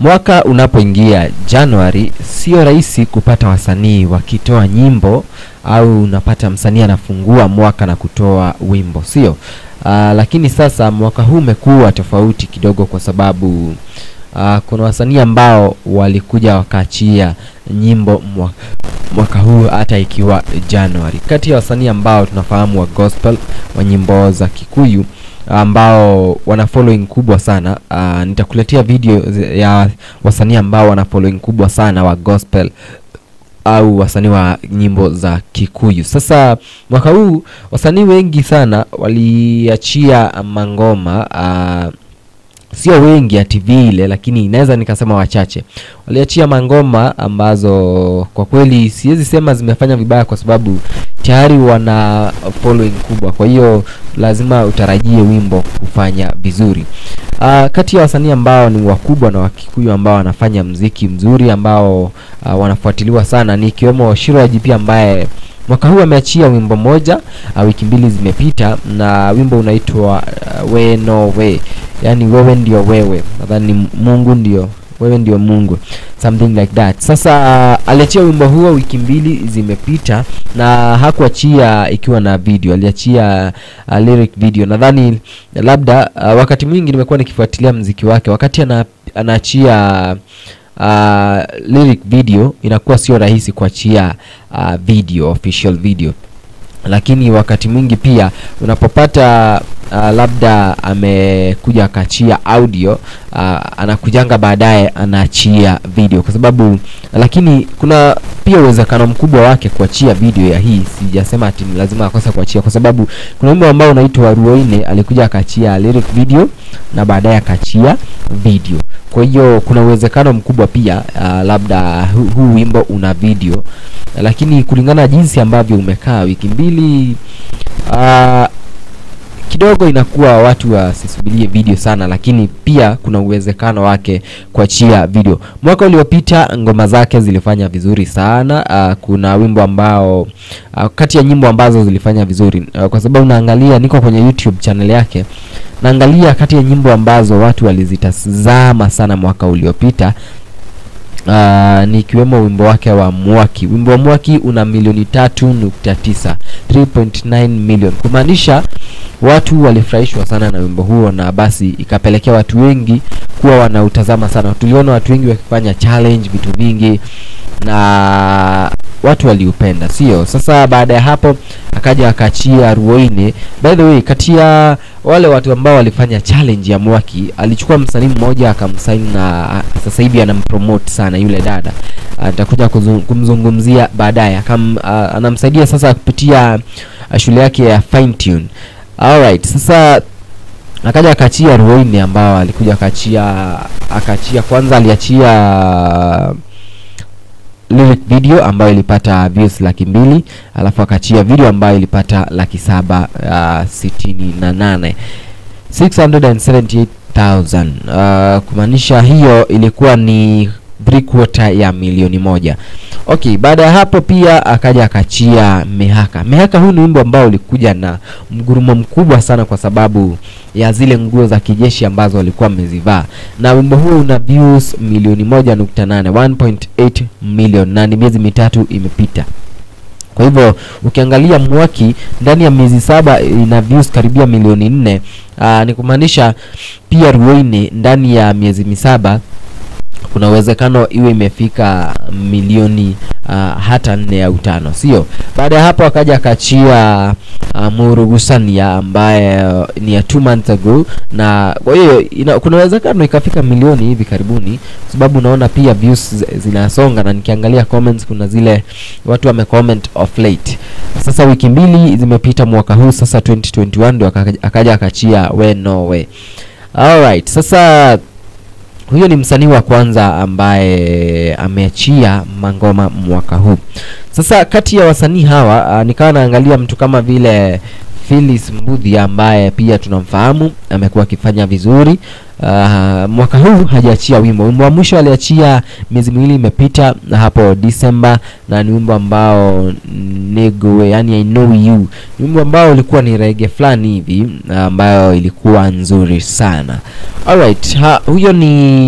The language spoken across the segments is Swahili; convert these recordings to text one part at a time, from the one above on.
Mwaka unapoingia Januari, sio rahisi kupata wasanii wakitoa nyimbo au unapata msanii anafungua mwaka na kutoa wimbo, sio? Uh, lakini sasa mwaka huu umekuwa tofauti kidogo kwa sababu uh, kuna wasanii ambao walikuja wakaachia nyimbo mwaka, mwaka huu hata ikiwa Januari. Kati ya wasanii ambao tunafahamu wa gospel wa nyimbo za Kikuyu ambao wana following kubwa sana. Uh, nitakuletea video zi- ya wasanii ambao wana following kubwa sana wa gospel au wasanii wa nyimbo za Kikuyu. Sasa mwaka huu wasanii wengi sana waliachia mangoma uh, sio wengi ati vile, lakini inaweza nikasema wachache waliachia mangoma ambazo kwa kweli siwezi sema zimefanya vibaya, kwa sababu tayari wana following kubwa, kwa hiyo lazima utarajie wimbo kufanya vizuri. Uh, kati ya wasanii ambao ni wakubwa na wakikuyu ambao wanafanya mziki mzuri ambao uh, wanafuatiliwa sana ni ikiwemo Shiro IGP ambaye mwaka huu ameachia wimbo moja uh, wiki mbili zimepita, na wimbo unaitwa uh, we no we, yani wewe ndio wewe, nadhani Mungu ndio wewe ndio Mungu, something like that. Sasa uh, aliachia wimbo huo wiki mbili zimepita, na hakuachia ikiwa na video, aliachia uh, lyric video. Nadhani labda uh, wakati mwingi nimekuwa nikifuatilia mziki wake, wakati ana, anaachia uh, lyric video inakuwa sio rahisi kuachia uh, video official video lakini wakati mwingi pia unapopata uh, labda amekuja akaachia audio uh, anakujanga baadaye anaachia video kwa sababu lakini kuna pia uwezekano mkubwa wake kuachia video ya hii sijasema ati ni lazima akose kuachia kwa sababu kuna wimbo ambao unaitwa Ruoine alikuja akaachia lyric video na baadaye akaachia video kwa hiyo kuna uwezekano mkubwa pia uh, labda hu, huu wimbo una video lakini kulingana na jinsi ambavyo umekaa wiki mbili uh, kidogo inakuwa watu wasisubirie video sana, lakini pia kuna uwezekano wake kuachia video. Mwaka uliopita ngoma zake zilifanya vizuri sana. Uh, kuna wimbo ambao uh, kati ya nyimbo ambazo zilifanya vizuri uh, kwa sababu naangalia, niko kwenye YouTube channel yake, naangalia kati ya nyimbo ambazo watu walizitazama sana mwaka uliopita Uh, ni ikiwemo wimbo wake wa Mwaki. Wimbo wa Mwaki una milioni tatu nukta tisa 3.9 million, kumaanisha watu walifurahishwa sana na wimbo huo, na basi ikapelekea watu wengi kuwa wanautazama sana. Tuliona watu wengi wakifanya challenge vitu vingi na watu waliupenda, sio? Sasa baada ya hapo akaja akaachia Ruoine. By the way, kati ya wale watu ambao walifanya challenge ya Mwaki alichukua msanii mmoja akamsaini, na sasa hivi anampromote sana yule dada. Atakuja kumzungumzia baadaye. Akam uh, anamsaidia sasa kupitia uh, shule yake ya Fine Tune. Alright, sasa akaja akaachia Ruoine ambao alikuja akaachia akaachia kwanza aliachia lyric video ambayo ilipata views laki mbili alafu akaachia video ambayo ilipata laki saba uh, sitini na nane 678,000 uh, kumaanisha hiyo ilikuwa ni three quarter ya milioni moja. Okay, baada ya hapo pia akaja akachia Mehaka. Mehaka huu ni wimbo ambao ulikuja na mgurumo mkubwa sana kwa sababu ya zile nguo za kijeshi ambazo walikuwa wamezivaa, na wimbo huo una views milioni moja nukta nane 1.8 million na ni miezi mitatu imepita. Kwa hivyo ukiangalia Mwaki ndani ya miezi saba ina views karibia milioni nne. Aa, ni kumaanisha pia Ruoine ndani ya miezi misaba kuna uwezekano iwe imefika milioni uh, hata nne au tano, sio? Baada ya hapo akaja akachia uh, Murugusania ambaye uh, ni ya two months ago, na kwa hiyo kuna uwezekano ikafika milioni hivi karibuni, kwa sababu unaona pia views zinasonga, na nikiangalia comments kuna zile watu wame comment of late. Sasa wiki mbili zimepita mwaka huu sasa 2021 ndio akaja akachia we no way. Alright, sasa huyo ni msanii wa kwanza ambaye ameachia mangoma mwaka huu. Sasa kati ya wasanii hawa uh, nikawa naangalia mtu kama vile Phyllis Mbudhi ambaye pia tunamfahamu amekuwa akifanya vizuri. Uh, mwaka huu hajaachia wimbo. Wimbo wa mwisho aliachia miezi miwili imepita na hapo December, na ni wimbo ambao Negowe, yani I know you, ni wimbo ambao ulikuwa ni rege fulani hivi ambayo ilikuwa nzuri sana. Alright, ha, huyo ni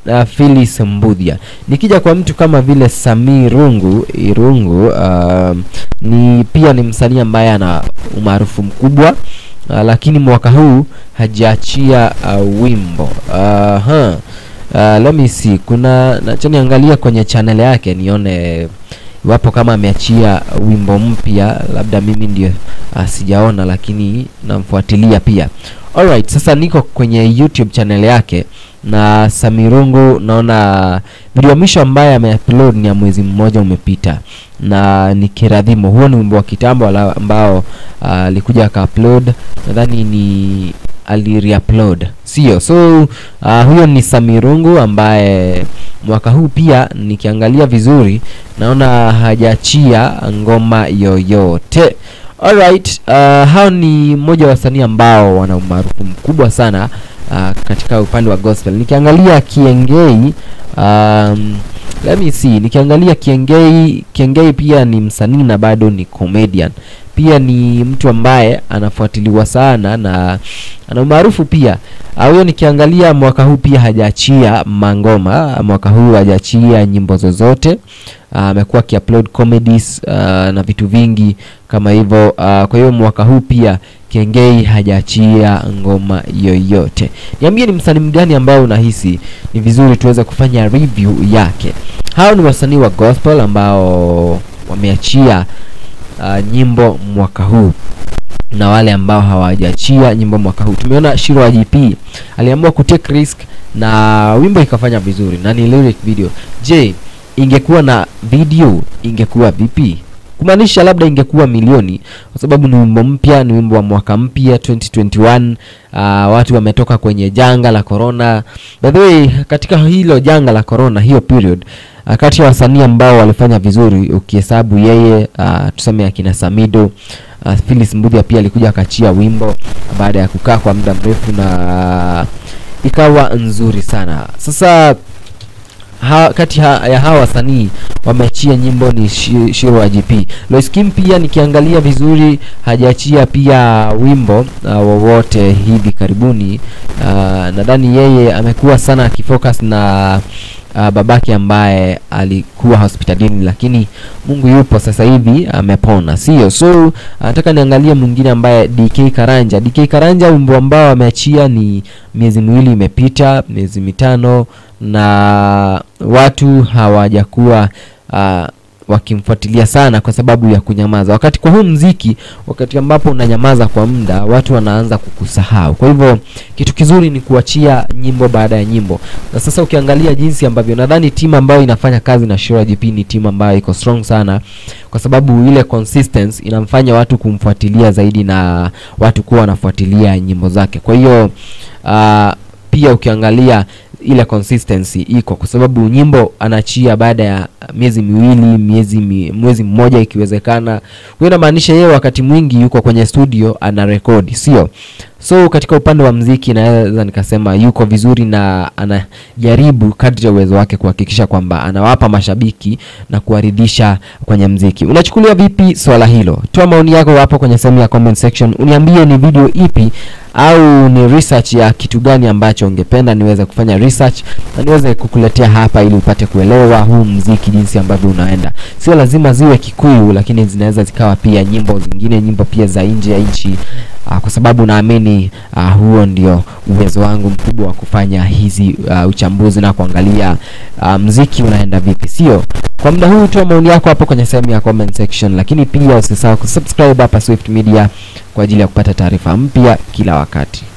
uh, Phyllis Mbudhia. Nikija kwa mtu kama vile Samii Rungu Irungu, uh, ni pia ni msanii ambaye ana umaarufu mkubwa uh, lakini mwaka huu hajaachia uh, wimbo uh, huh. Uh, let me see, kuna nacha niangalia kwenye channel yake nione iwapo kama ameachia wimbo mpya, labda mimi ndio uh, sijaona, lakini namfuatilia pia. Alright, sasa niko kwenye YouTube channel yake na Samirungu, naona video ya mwisho ambaye ameupload ni ya mwezi mmoja umepita, na ni Kiradhimo. Huo ni wimbo wa kitambo ala- ambao alikuja uh, akaupload, nadhani ni alireupload, sio? So uh, huyo ni Samirungu ambaye mwaka huu pia nikiangalia vizuri naona hajaachia ngoma yoyote. Alright, uh, hao ni mmoja wa wasanii ambao wana umaarufu mkubwa sana uh, katika upande wa gospel. Nikiangalia Kiengei, um, let me see, nikiangalia Kiengei, Kiengei pia ni msanii na bado ni comedian. Pia ni mtu ambaye anafuatiliwa sana na ana umaarufu pia. Ah, Huyo nikiangalia mwaka huu pia hajaachia mangoma, mwaka huu hajaachia nyimbo zozote. Ah, amekuwa akiupload comedies ah, na vitu vingi kama hivyo. Ah, kwa hiyo mwaka huu pia Kengei hajaachia ngoma yoyote. Niambie ni msanii mgani ambao unahisi ni vizuri tuweze kufanya review yake. Hao ni wasanii wa gospel ambao wameachia ah, nyimbo mwaka huu na wale ambao hawajaachia nyimbo mwaka huu. Tumeona Shiro wa GP aliamua kutake risk na wimbo ikafanya vizuri na ni lyric video. Je, ingekuwa na video ingekuwa vipi? Kumaanisha labda ingekuwa milioni, kwa sababu ni wimbo mpya, ni wimbo wa mwaka mpya 2021. Uh, watu wametoka kwenye janga la corona. By the way, katika hilo janga la corona, hiyo period uh, kati ya wasanii ambao walifanya vizuri ukihesabu yeye uh, tuseme akina Samido uh, Phyllis Mbudhia pia alikuja akachia wimbo baada ya kukaa kwa muda mrefu na ikawa nzuri sana. Sasa ha, kati ha, ya hawa wasanii wameachia nyimbo ni Shi- Shiro wa GP. Lois Kim pia nikiangalia vizuri hajaachia pia wimbo uh, wowote hivi karibuni. Uh, nadhani yeye amekuwa sana akifocus na uh, babake ambaye alikuwa hospitalini, lakini Mungu yupo sasa hivi amepona, sio? So nataka niangalie mwingine ambaye DK Karanja. DK Karanja wimbo ambao ameachia ni miezi miwili imepita, miezi mitano, na watu hawajakuwa uh, wakimfuatilia sana kwa sababu ya kunyamaza. Wakati kwa huu mziki, wakati ambapo unanyamaza kwa muda, watu wanaanza kukusahau. Kwa hivyo kitu kizuri ni kuachia nyimbo baada ya nyimbo. Na sasa ukiangalia jinsi ambavyo nadhani timu ambayo inafanya kazi na Shura GP ni timu ambayo iko strong sana, kwa sababu ile consistency inamfanya watu kumfuatilia zaidi na watu kuwa wanafuatilia nyimbo zake. Kwa hiyo uh, pia ukiangalia ile consistency iko kwa sababu nyimbo anaachia baada ya miezi miwili miezi mi, mwezi mmoja ikiwezekana. Hiyo inamaanisha yeye wakati mwingi yuko kwenye studio ana rekodi, sio? So katika upande wa mziki naweza nikasema yuko vizuri na anajaribu kadri ya uwezo wake kuhakikisha kwamba anawapa mashabiki na kuwaridhisha kwenye mziki. Unachukulia vipi swala hilo? Toa maoni yako hapo kwenye sehemu ya comment section. Uniambie ni video ipi au ni research ya kitu gani ambacho ungependa niweze kufanya research na niweze kukuletea hapa ili upate kuelewa huu mziki jinsi ambavyo unaenda. Sio lazima ziwe Kikuyu, lakini zinaweza zikawa pia nyimbo zingine, nyimbo pia za nje ya nchi uh, kwa sababu naamini uh, huo ndio uwezo wangu mkubwa wa kufanya hizi uh, uchambuzi na kuangalia uh, mziki unaenda vipi, sio? Kwa muda huu toa maoni yako hapo kwenye sehemu ya comment section, lakini pia usisahau kusubscribe hapa Swift Media kwa ajili ya kupata taarifa mpya kila wakati.